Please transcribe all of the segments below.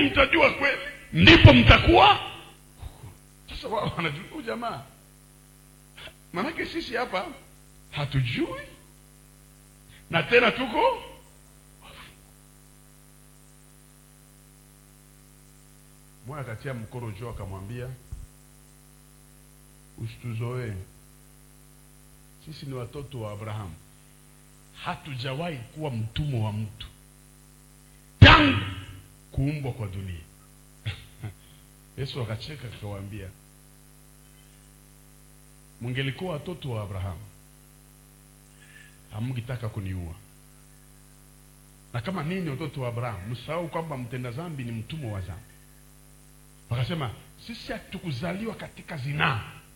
mtajua kweli ndipo mtakuwa sasa wao wanajua huyu jamaa maanake sisi hapa hatujui na tena tuko mmoja akatia mkoro juu akamwambia usituzoee sisi ni watoto wa abrahamu hatujawahi kuwa mtumwa wa mtu tangu kuumbwa kwa dunia yesu akacheka akawaambia mungelikuwa watoto wa abrahamu hamngetaka kuniua na kama nini watoto wa abrahamu msahau kwamba mtenda dhambi ni mtumwa wa dhambi wakasema sisi hatukuzaliwa katika zinaa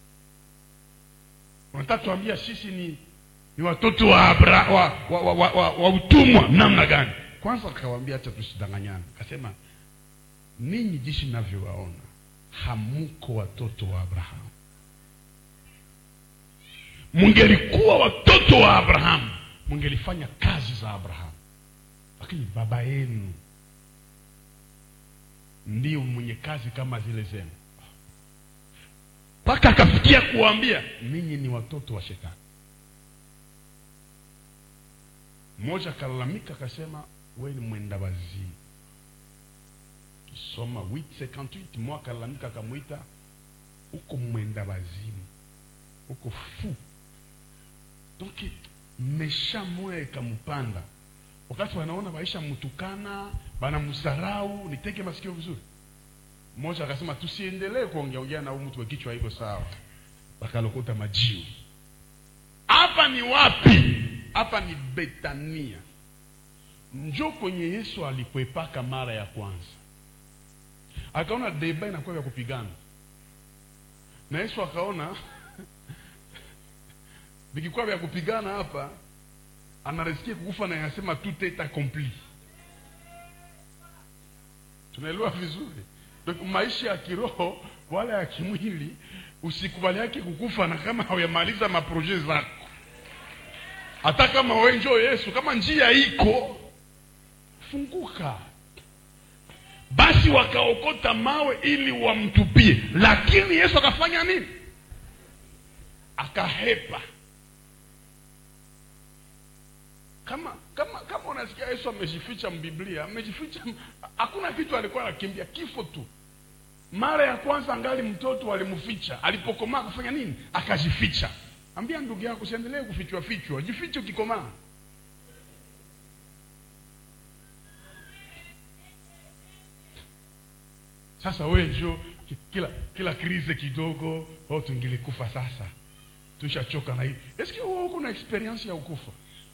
unataka tuambia sisi ni ni watoto wa, Abra, wa, wa, wa, wa, wa, wa utumwa namna gani kwanza akawambia hacha tusidanganyana akasema ninyi jinsi navyowaona hamuko watoto wa abrahamu mungelikuwa watoto wa abrahamu mungelifanya kazi za abrahamu lakini baba yenu ndio mwenye kazi kama zile zenu mpaka akafikia kuwaambia ninyi ni watoto wa shetani mmoja akalalamika akasema we ni mwenda wazimu kisoma 858 mmoja akalalamika akamwita uko mwenda wazimu uko fu donc mesha moya ikampanda wakati wanaona waisha mtukana banamsarau niteke masikio vizuri mmoja akasema tusiendelee kuongeaongea na huyu mtu wa kichwa hivyo sawa bakalokota majiwe hapa ni wapi hapa ni betania njo kwenye yesu alikwepaka mara ya kwanza akaona deba inakuwa vya kupigana na yesu akaona vikikuwa vya kupigana hapa anarisikia kukufa na anasema tout est accompli tunaelewa vizuri donc maisha ya kiroho wala ya kimwili usikubali yake kukufa na kama hauyamaliza maproje zako hata kama we njo yesu kama njia iko funguka basi wakaokota mawe ili wamtupie lakini yesu akafanya nini akahepa kama kama kama unasikia yesu amejificha mbiblia amejificha hakuna kitu alikuwa anakimbia kifo tu mara ya kwanza angali mtoto alimficha alipokomaa akafanya nini akajificha ambia ndugu yako usiendelee kufichwa fichwa jifiche ukikomaa sasa we njo kila kila krize kidogo oh tungilikufa sasa tushachoka na hivi eski uko na experience ya ukufa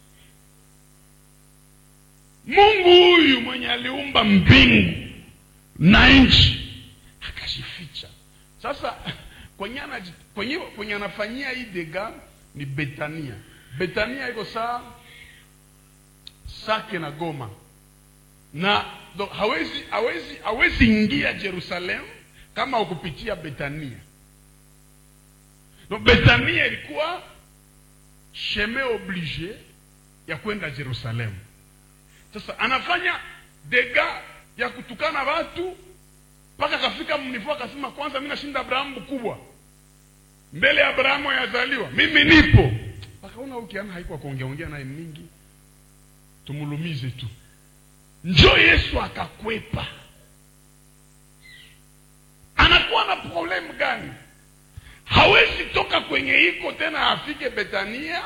mungu huyu mwenye aliumba mbingu na nchi akajificha sasa kwenye anaji- kwenye kwenye anafanyia hii dega ni betania betania iko saa sake na goma na do, hawezi hawezi hawezi ingia jerusalem kama ukupitia betania no, betania ilikuwa chemin oblige ya kwenda jerusalemu sasa anafanya dega ya kutukana watu mpaka akafika mnivo akasema kwanza mi nashinda abrahamu mkubwa mbele ya abrahamu yazaliwa mimi nipo akaona ukiana haikuwa kuongeaongea naye mingi tumulumize tu njo yesu akakwepa anakuwa na problemu gani hawezi toka kwenye iko tena afike betania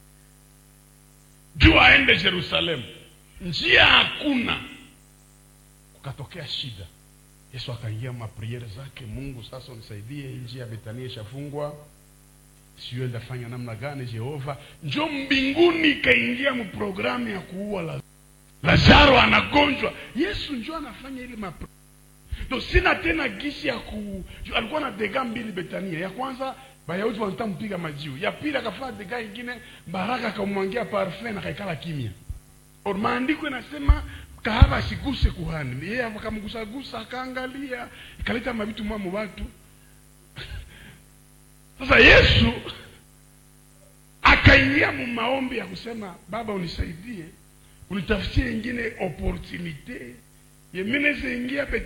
juu aende jerusalemu njia hakuna kukatokea shida yesu akaingia mapriere zake mungu sasa unisaidie hii njia ya betania ishafungwa sijue ndafanya namna gani jehova njo mbinguni ikaingia mprogramu ya kuua la lazaro anagonjwa yesu njo anafanya ile mapro ndo sina tena gisi ya ku ju- alikuwa na dega mbili betania ya kwanza bayahudi wanataka mpiga majiu ya pili akafanya dega ingine baraka akamwangia parfum na kaikala kimya or maandiko inasema kahaba asiguse kuhani yeye akamgusagusa akaangalia ikaleta mavitu mwamo watu sasa yesu akaingia mu maombi ya kusema baba unisaidie unitafutie ingine opportunite yemineze ingia